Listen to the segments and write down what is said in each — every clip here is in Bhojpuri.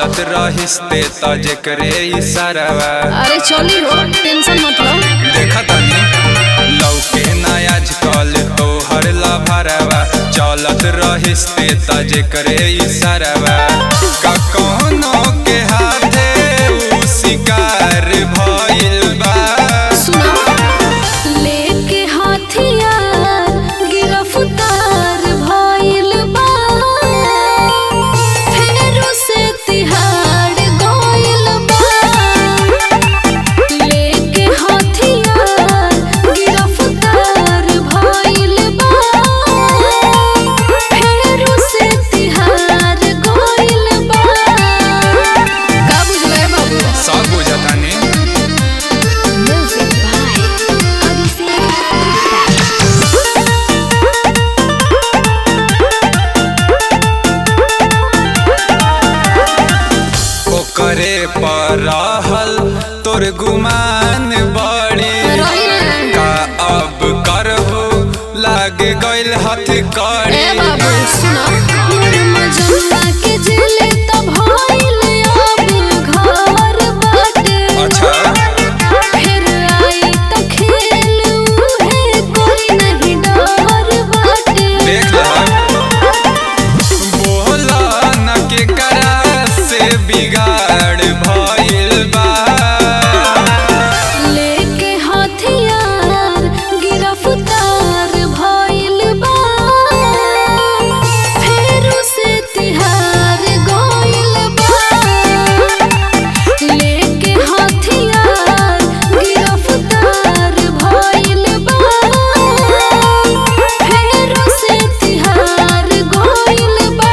चलत रहिस्ते त जेकरे इशारावा अरे चली हो टेंशन मत लो देखा तनी लौके ना आजकल तोहर लभरवा चलत रहिस्ते त जेकरे इशारावा का कोनो के हाथे उ शिकार भइल बा सुनो लेके हथियार गिरफ्तार भइल बा फेरो से तिहाड़ गइल बा लेके हथियार गिरफ्तार भइल बा फेरो से तिहाड़ गइल बा का बुझले बाबू सब बुझतानी Music by Odyssey. ओकरे पर रहल तोर गुमान बड़ी का अब करबू लाग गइल हथ कड़ी ए बाबू सुनो मोर मजनुआ के जेल त भइल अब घर बाटे अच्छा फिर आई त खेल उहे कोई नहीं डर बाटे देख बोला न के करा से बिगाड़ भइल बा लेके हथियार गिरफ्तार भइल बा फेरो से तिहार गइल बा लेके हथियार गिरफ्तार भइल बा फेरो से तिहार गइल बा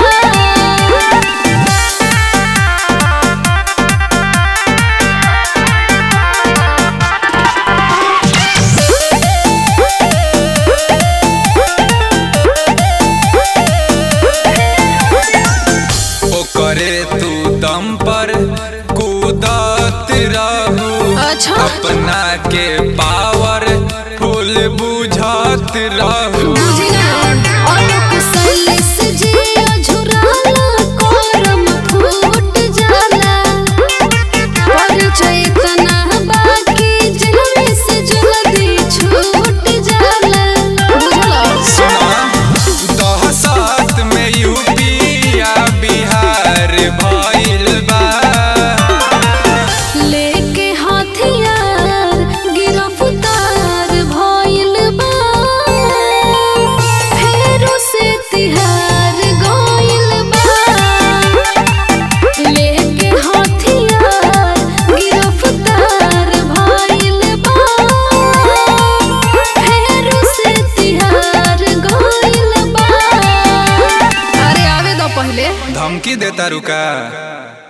ओकरे तू दम पर कूदत रहू अच्छा अपना के पावर फुल बुझत रहू दहशत में यूपी या बिहार भइल बा लेके हथियार गिरफ्तार भइल बा फेरो से तिहार गइल बा लेके हथियार गिरफ्तार भइल बा फेरो से तिहार गइल बा अरे आवे दो पहले धमकी देता रुका